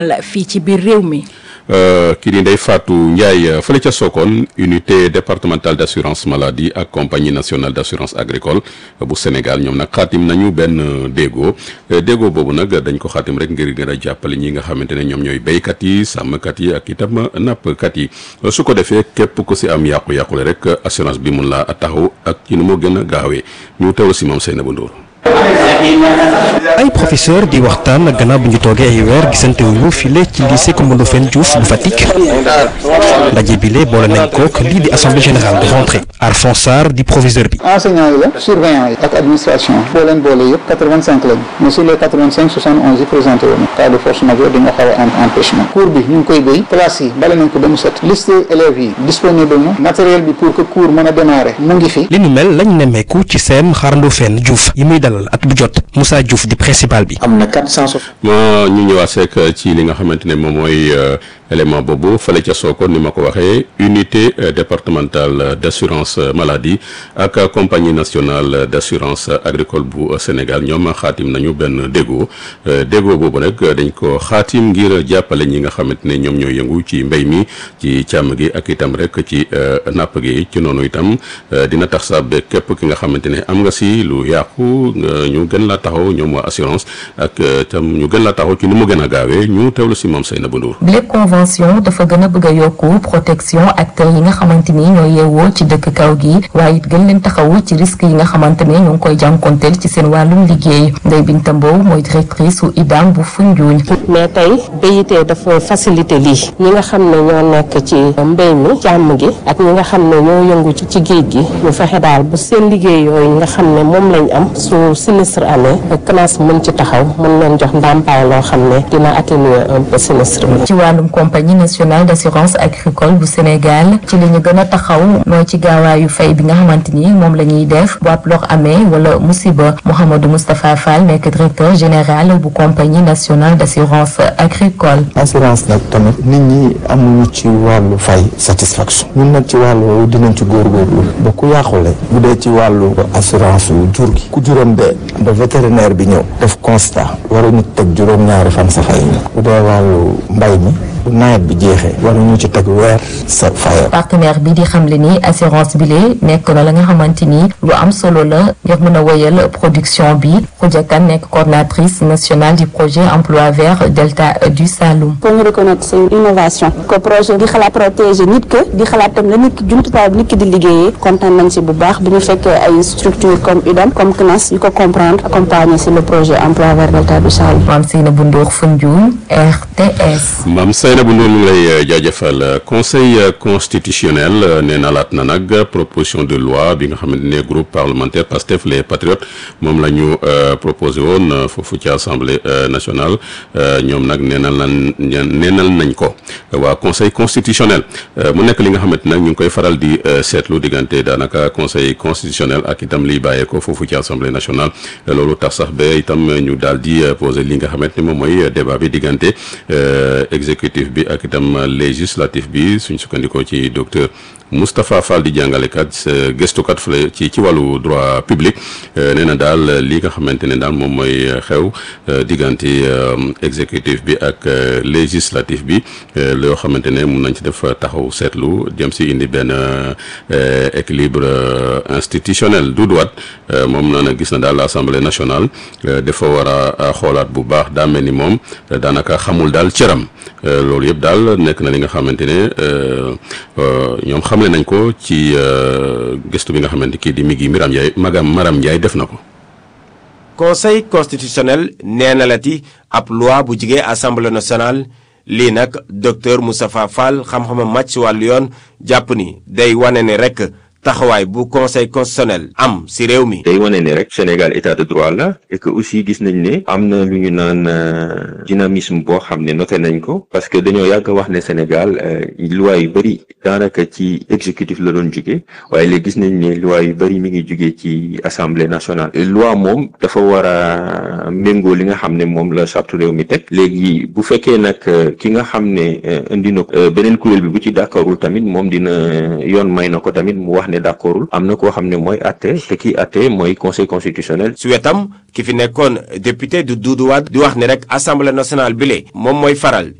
fii ci biir réew mi. kii di Ndeye Fatou Ndiaye fële ca Sokone unité départementale d' assurance maladie ak compagnie nationale d' assurance agricole bu Sénégal ñoom nag xaatim nañu benn déggoo déggoo boobu nag dañ ko xaatim rek ngir gën a jàppale ñi nga xamante ne ñoom ñooy béykat yi sàmmkat yi ak itam nappkat yi su ko defee képp ku si am yàqu-yàqule rek assurance bi mun laa taxaw ak ci nu mu gën a gaawee ñu teewlu si moom Seynabou Ndour ay professeur di waxtaan gannaaw bu ñu toogee ay weer gisante wu ñu file ci lycée Coumba Ndoffène Diouf bu Fatick ndaje bile boole nañ kook lii di assemblée générale de rentrée Alphonse Sarr di proviseur bi. enseignants yi la surveillants yi ak administration boo leen boole yëpp 85 lañ mais sur les 85 71 yi présenté woon cas de force majeure di nga xaw a am empêchement cours bi ñu ngi koy béy place yi bale nañ ko ba mu set liste élèves yi disponible na matériel bi pour que cours mën a démarrer mu ngi fi. li nu mel lañ nemmeeku ci seen Xaar Ndoffène Diouf yi muy dalal at bu jot Moussa Diouf di principal bi. am na 400. ma ñu ñëwaat seek ci li nga xamante ne moom mooy élément boobu fële ca Sokone ni ma ko waxee unité départementale d' assurance maladie ak compagnie nationale d' assurance agricole bu Sénégal ñoom xaatim nañu benn déggoo déggoo boobu nag dañ ko xaatim ngir jàppale ñi nga xamante ne ñoom ñooy yëngu ci mbéy mi ci càmm gi ak itam rek ci napp gi ci noonu itam dina tax sa ba képp ki nga xamante ne am nga si lu yàqu ñu gën la taxaw ñoom waa assurance ak itam ñu gën la taxaw ci ni mu gën a gaawee ñu teewlu si moom Seynabou Ndour lépp convention dafa gën a bëgg a yokku protection acteurs yi nga xamante ni ñoo yeewoo ci dëkk kaw gi waaye it gën leen taxawu ci risque yi nga xamante ne ñu ngi koy jànkonteel ci seen wàllum liggéey Ndeye Binta Mbow mooy directrice su IDAM bu Foundiougne mais tey BIT dafa facilité lii ñi nga xam ne ñoo nekk ci mbéy mi càmm gi ak ñi nga xam ne ñoo yëngu ci ci géej gi ñu fexe daal ba seen liggéey yooyu nga xam ne moom lañ am su sinistre amee CNAAS mën ci taxaw mën leen jox ndàmpaay loo xam ne dina atténuer un peu sinistre bi. ci wàllum compagnie nationale d' assurance agricole bu Sénégal ci li ñu gën a taxaw mooy ci gaawaayu fay bi nga xamante ni moom la ñuy def bu ab lor amee wala musiba Mouhamadou Moustapha Fall nekk directeur général bu compagnie nationale d' assurance agricole. assurance nag tamit nit ñi amuñu ci wàllu fay satisfaction ñun nag ci wàllu woowu dinañ ci góorgóorlu ba ku yàqule bu dee ci wàllu assurance wu jur gi ku juróom dee ba vétérinaire bi ñëw def constat waruñu teg juróom-ñaari fan sa fay bu dee wàllu mbay mi bu nawet bi jeexee waruñu ci teg weer sa fayal. partenaire bi di xamle ni assurance bi lee nekk na la nga xamante ni lu am solo la ngir mën a wéyal production bi Khoudia Kane nekk coordinatrice nationale du projet emploi vert delta du Saloum. pour ñu reconnaître c'est une innovation que projet di xalaat protéger nit que di xalaat tam la nit ki jumtuwaay bi nit ki di liggéeyee kontaan nañ si bu baax bu ñu fekkee ay structure comme UDAM comme CNAAS yu ko comprendre accompagner si le projet emploi vert delta du Saloum. Mame Seynabou Ndour Foundiougne RTS. Mame Seynabou Ndour ñu lay jaajëfal conseil constitutionnel nee na laat na nag proposition de loi bi nga xamante ne groupe parlementaire Pastef les patriotes moom la ñu proposé woon foofu ci assemblée nationale ñoom nag neenal nañ neenal nañ ko waa conseil constitutionnel mu nekk li nga xamante nag ñu ngi koy faral di seetlu diggante daanaka conseil constitutionnel ak itam liy bàyyee ko foofu ci assemblée nationale loolu tax sax ba itam ñu daal di poser li nga xamante ne moom mooy débat bi diggante exécutif bi ak itam législatif bi suñ sukkandikoo ci docteur Moustapha Fall di jàngalekat gëstukat fële ci ci wàllu droit public nee na daal li nga xamante ne daal moom mooy xew diggante exécutif bi ak législatif bi loo xamante ne mun nañ ci def taxaw seetlu jëm si indi benn équilibre institutionnel du droit moom naa na gis na daal assemblée nationale dafa war a xoolaat bu baax daa mel ni moom daanaka xamul daal cëram loolu yëpp daal nekk na li nga xamante ne ñoom xamle nañ ko ci gëstu bi nga xamante kii di mi ngi Miram Ndiaye magam Maram Ndiaye def na ko. conseil constitutionnel nee na la ti ab loi bu jigee assemblée nationale lii nag docteur Moustapha Fall xam-xamam màcc ci wàllu yoon jàpp ni day wane ne rek. taxawaay bu conseil constitutionnel am ci réew mi. day wane ne rek Sénégal état de droit la et que aussi gis nañ ne am na lu ñu naan dynamisme boo xam ne noté nañ ko parce que dañoo yàgg a wax ne Sénégal loi yu bëri daanaka ci exécutif la doon jóge waaye léegi gis nañ ne loi yu bëri mi ngi jóge ci assemblée nationale. loi moom dafa war a méngoo li nga xam ne moom la charte réew mi teg léegi bu fekkee nag ki nga xam ne indi na ko beneen kuréel bi bu ci d'accordul tamit moom dina yoon may na ko tamit mu wax ne d'accordul am na koo xam ne mooy atte te kii atte mooy conseil constitutionnel su wetam ki fi nekkoon député du Doudou Wade di wax ne rek assemblée nationale bile moom mooy faral